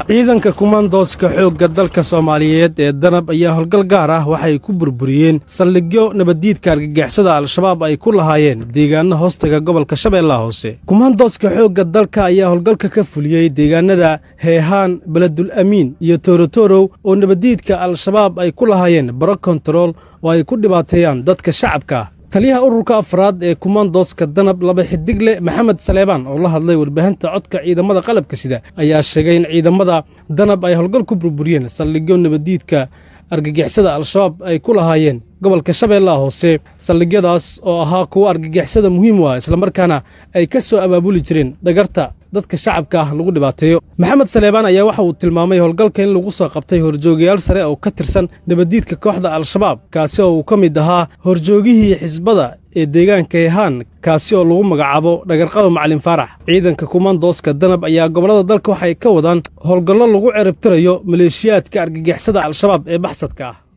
ciidanka kumaandooska xoogga dalka soomaaliyeed ee danab ayaa howlgal gaar ah waxay ku burburiyeen saldhigyo nabaddiidka argagixisada al-shabaab ay ku lahaayeen deegaano hoostaga gobolka shabeellaha hoose kumaandooska xoogga dalka ayaa howlgalka ka fuliyey deegaanada heehaan beledul amiin iyo toorotorow oo nabaddiidka al-shabaab ay ku lahaayeen baro kontarool oo ay ku dhibaateeyaan dadka shacabka ah taliyaha ururka afraad ee kumaandooska danab laba xidigle maxamed saleebaan oo la hadlay warbaahinta codka ciidamada qalabka sida ayaa sheegay in ciidamada danab ay howlgal ku burburiyeen saldhigyo nabaddiidka argagixisada al-shabaab ay ku lahaayeen gobolka shabeellaha hoose saldhigyadaas oo ahaa kuwo argagixisada muhiim u ah islamarkaana ay ka soo abaabuli jireen dhagarta dadka shacabka ah lagu dhibaateeyo maxamed saleebaan ayaa waxa uu tilmaamay howlgalka in lagu soo qabtay horjoogayaal sare oo ka tirsan nabaddiidka kooxda al-shabaab kaasi oo uu ka mid ahaa horjoogihii xisbada ee deegaanka hehaan kaasi oo lagu magacaabo dhagarqaba macalin faarax ciidanka kumaandooska danab ayaa gobollada dalka waxay ka wadaan howlgallo lagu ceribtirayo maleeshiyaadka argagixisada al-shabaab ee baxsadka ah